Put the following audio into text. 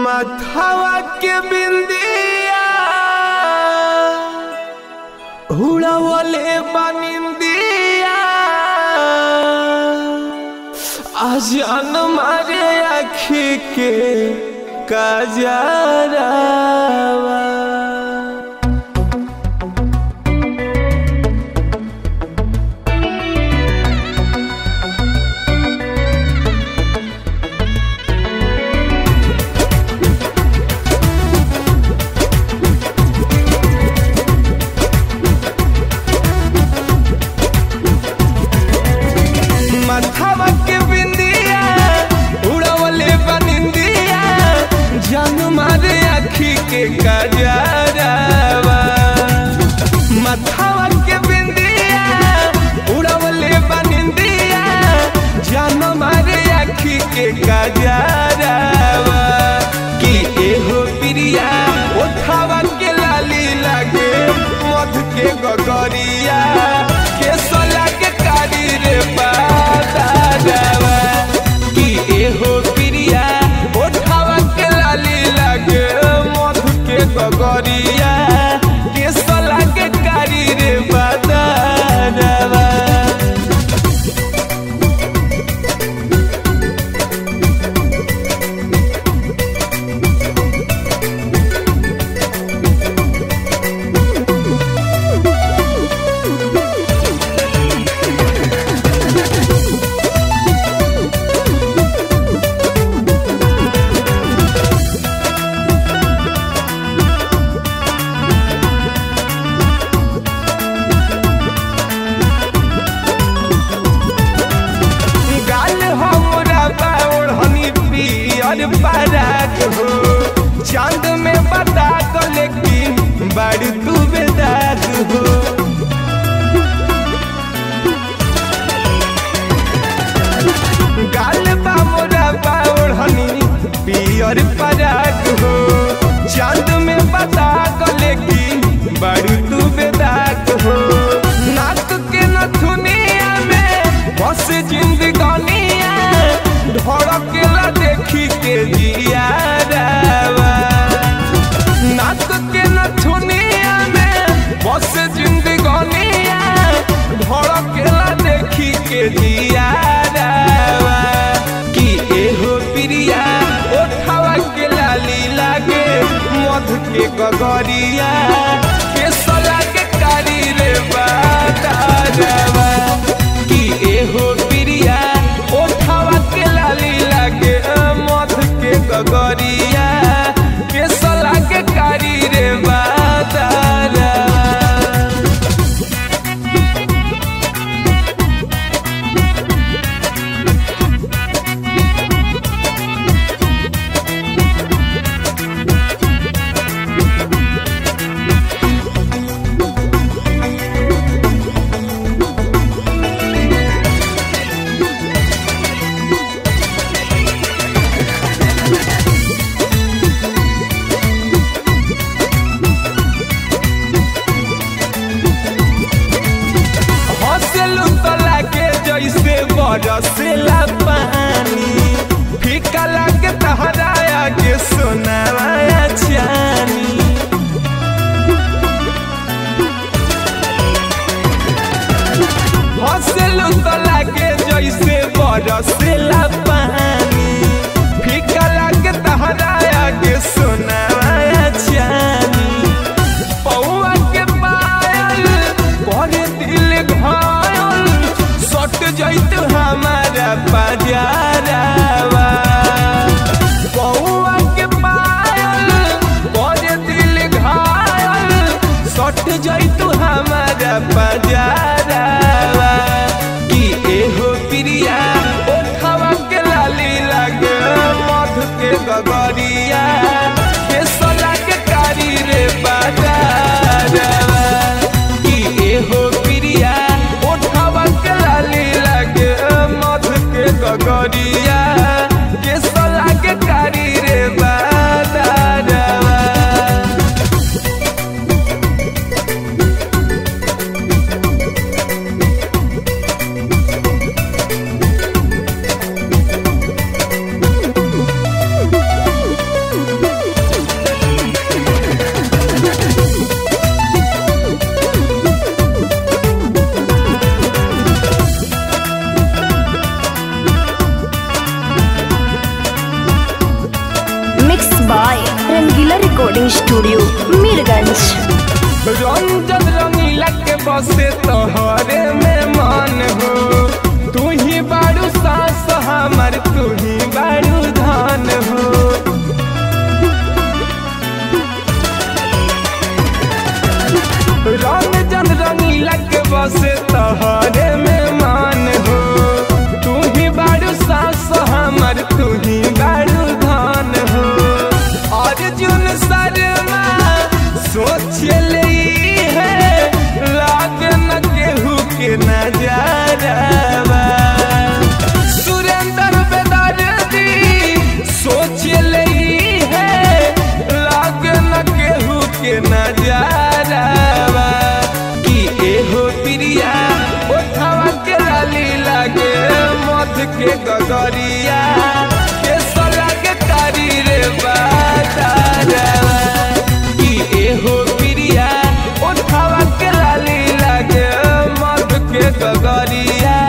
माथावा के बिंदिया उड़ावले बनिंदिया आजान मारे आखी के कजरावा माथावा के बिंदिया उड़ावले बनिंदिया जान मारे आखी के कजरावा माथावा के बिंदिया उड़ावले बनिंदिया जान मारे आखी के कजरावा कि एहो प्रिया उठावा के लाली लागे मध के गगरिया के सोला के कारी रे बादावा कि एहो प्रिया उठावा के लाली लागे मध के गगरिया के सोला के कारी रे बादावा गाल हमरा बाउढ़नी पियर बारात हो चांद में बता तो लेकिन बड़ तू बेदात हो गाल बा मोरा बाउढ़नी पियर बारात हो चांद में बता तो लेकिन बड़ तू बेदात हो नाक के नथुनिया में बस जिंदगानिया ढड़केला देखी के जिया रावा नाक के नथुनिया में बस जिंदगानिया ढड़केला देखी के जिया रावा कि एहो प्रिया ओठावा के लाली लागे मध के गगरिया के सला के कारी रे बादावा कि एहो प्रिया ओठावा के लाली लागे मध के गगरिया के सला के कारी रे बादावा हंसलू तो लागे जैसे बरसेला पानी फीका लागे तहराया के सोनावा चानी हंसलू तो लागे जैसे बरसेला पानी फीका लागे तहराया के सोनावा चानी पौआ के पायल बड़े दिल घायल सट जैत हमारा पजारावा पौआ के पायल बड़े दिल घायल सट जैत हमारा पजारावा कि एहो प्रिया ओठवा के लाली लागे मध के गगरिया के सला के कारी रे बाजारवा कि एहो प्रिया ओठवा के लाली लागे मध के गगरिया के सला के कारी रे बाजारवा by Rangila Recording Studio, Mirganj. Ranjan रंगीला के बसे तोहरे में मन हो तू ही बारू सास हमर तू ही बारू धान हो रंजन रंगीला के बसे तोहरे में मन हो तू ही बारू सास हमर तू ही बारू धान हो अर्जुन शर्मा सोच ले है लाग न केहू के नजारा सुरेंद्र बेदर्दी सोच ले है लाग न केहू के नजारा कि एहो प्रिया ओठवा के लाली लागे मध के गगरिया के सलग कारी रे बाजारा कि एहो प्रिया ओठवा के लाली लागे मध के गगरिया